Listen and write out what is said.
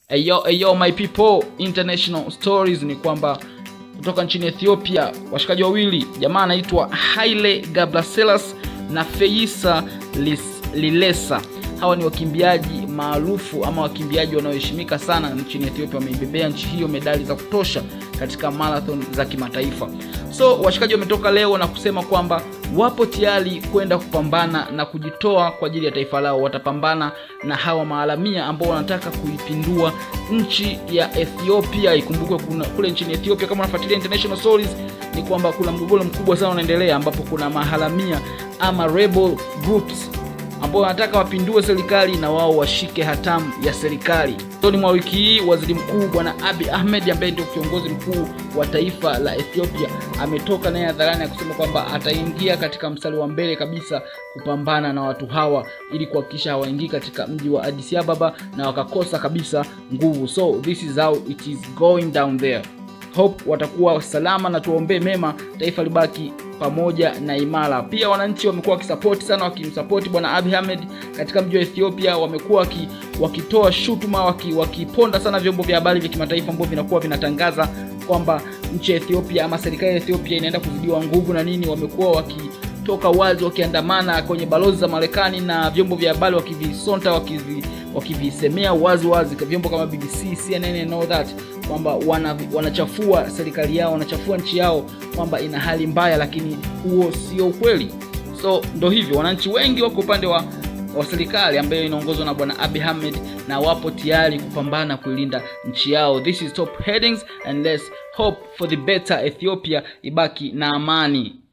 Ayo, ayo my people, international stories ni kwamba kutoka nchini Ethiopia washikaji wawili, jamaa anaitwa Haile Gebrselassie na Feyisa Lilesa. Hawa ni wakimbiaji maarufu ama wakimbiaji wanaoheshimika sana nchini Ethiopia, wameibebea nchi hiyo medali za kutosha katika marathon za kimataifa. So washikaji wametoka leo na kusema kwamba wapo tayari kwenda kupambana na kujitoa kwa ajili ya taifa lao. Watapambana na hawa maalamia ambao wanataka kuipindua nchi ya Ethiopia. Ikumbukwe kuna kule nchini Ethiopia, kama unafuatilia international stories, ni kwamba kuna mgogoro mkubwa sana unaendelea, ambapo kuna maharamia ama rebel groups ambao wanataka wapindue serikali na wao washike hatamu ya serikali. Mwishoni mwa wiki hii, waziri mkuu bwana Abiy Ahmed ambaye ndio kiongozi mkuu wa taifa la Ethiopia ametoka naye hadharani ya kusema kwamba ataingia katika mstari wa mbele kabisa kupambana na watu hawa ili kuhakikisha hawaingii katika mji wa Addis Ababa na wakakosa kabisa nguvu. So this is how it is going down there. Hope watakuwa salama na tuwaombee mema, taifa libaki pamoja na imara. Pia wananchi wamekuwa wakisapoti sana, wakimsapoti bwana Abiy Ahmed katika mji wa Ethiopia. Wamekuwa waki, wakitoa shutuma, waki, wakiponda sana vyombo vya habari vya kimataifa ambavyo vinakuwa vinatangaza kwamba nchi ya Ethiopia ama serikali ya Ethiopia inaenda kuzidiwa nguvu na nini. Wamekuwa wakitoka wazi, wakiandamana kwenye balozi za Marekani na vyombo vya habari wakivisonta, wakivi, wakivisemea wazi wazi, vyombo kama BBC, CNN and all that kwamba wana, wanachafua serikali yao, wanachafua nchi yao kwamba ina hali mbaya, lakini huo sio ukweli. So ndo hivyo, wananchi wengi wako upande wa, wa serikali ambayo inaongozwa na bwana Abiy Ahmed na wapo tayari kupambana kuilinda nchi yao. This is top headings and let's hope for the better Ethiopia ibaki na amani.